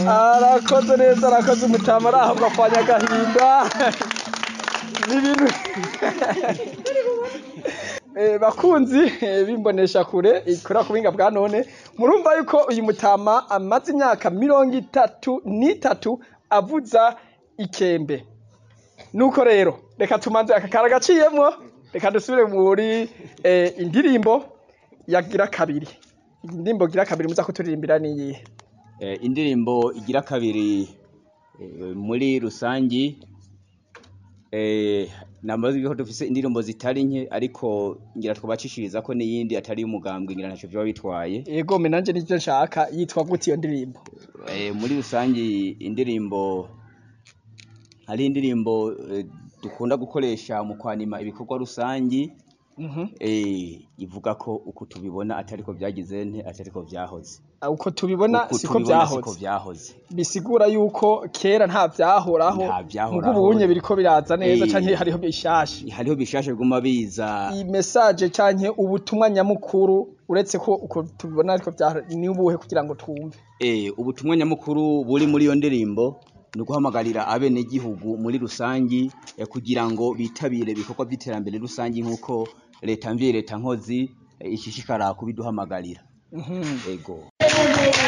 arakoze neza arakoze umutama ari aho gapfanya agahinda ni ibintu Eh, bakunzi eh, bimbonesha kure ikora ku buhinga bwa none murumva yuko uyu mutama amaze imyaka mirongo itatu n'itatu avuza ikembe nuko rero reka tumanze aka kara gaciyemwo reka dusubire muri eh, indirimbo yagira kabiri indirimbo gira kabiri muza kuturirimbira niyihe Eh, indirimbo igira kabiri eh, muri rusangi eh, namaze ko dufise indirimbo zitari nke ariko ngira twabacishiriza ko n'iyindi atari umugambwe ngira ntaco vyoba bitwaye yego me nanje nivyo nshaka yitwa gute iyo ndirimbo eh, muri rusangi indirimbo hari indirimbo eh, dukunda gukoresha mu kwanima ibikorwa rusangi Mhm. eh, ivuga ko uku tubibona atariko vyagize nte atariko vyahoze uko tubibona Uku siko tubibona siko vyahoze vyahoze bisigura yuko kera nta vyahoraho Nta vyahoraho. mugo ubunye biriko biraza neza Eh. canke hariho bishasha hariho bishasha biguma biza iyi message canke ubutumwa nyamukuru uretse ko uko tubibona ariko vya ni ubuhe kugira ngo twumve Eh, ubutumwa nyamukuru buri muri iyo ndirimbo ni uguhamagarira abenegihugu muri rusangi eh, kugira ngo bitabire ibikorwa by'iterambere rusangi nk'uko leta mvye leta nkozi eh, ishishikara kubiduhamagarira Mhm. ego